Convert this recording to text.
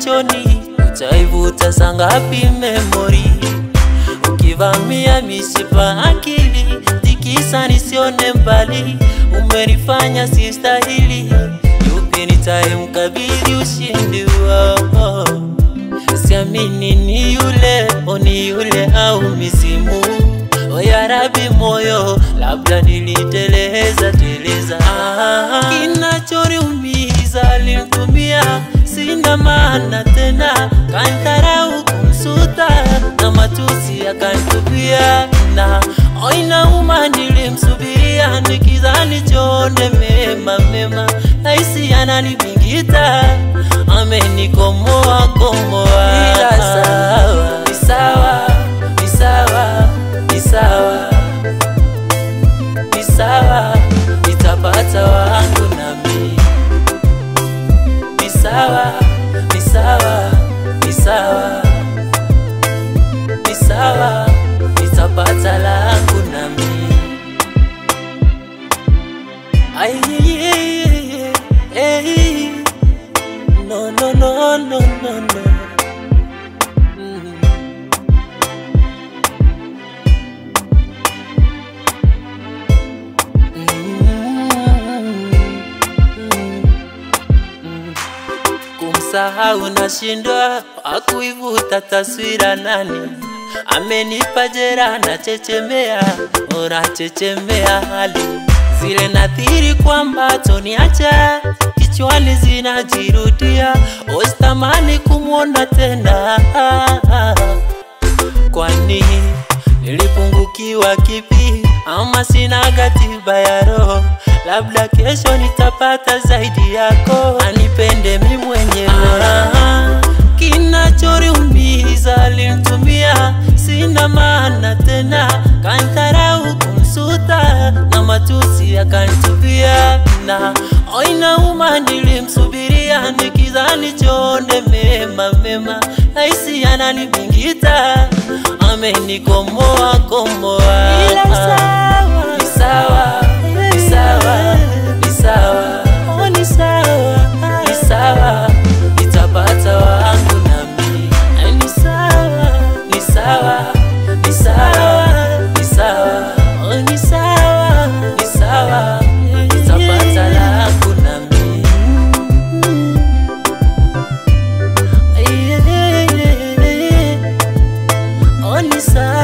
machoni, utaivuta sangapi memori? Ukivamia mishipa akili, tikisa nisione mbali, umenifanya sistahili, yupi nitayemkabidhi ushindi wao? Siamini ni yule, o ni yule au mizimu O ya Rabi moyo, labda niliteleza teleza. Ah, kinachoniumiza alimtumia, sina maana tena, kantharau kumsuta na matusi akantupia, na oh, inauma nilimsubiria nikidhani chone mema mema, naisi ananibingita amenikomoa komoa, ila sawa ni sawa ni sawa ni sawa ni sawa, nitapata wangu nami. Ni sawa ni sawa ni sawa ni sawa, nitapata langu nami. Ai, eh, no no no no no no. Mm. Kumsahau nashindwa, akuivuta taswira nani? Amenipa jera na chechemea, unachechemea hali zile nadhiri kwamba toniacha kichwani zinajirudia, ositamani kumwona tena kwani nilipungukiwa kipi? Ama sina katiba ya roho? Labda kesho nitapata zaidi yako, anipende mi mwenyewe. Ah, kinachoniumiza alimtumia, sina maana tena, kantharau kumsuta na matusi akanitupia, na oh, inauma nilimsubiria nikidhani chonde mema mema, naisi ananibingita amenikomoa komoa, Ila sawa. ni sawa ni sawa ni sawa Oh, ni sawa. ni sawa, nitapata wangu nami. Ni sawa. Ni sawa ni sawa ni sawa Oh, ni sawa. ni sawa, nitapata langu nami. Oh, ni sawa.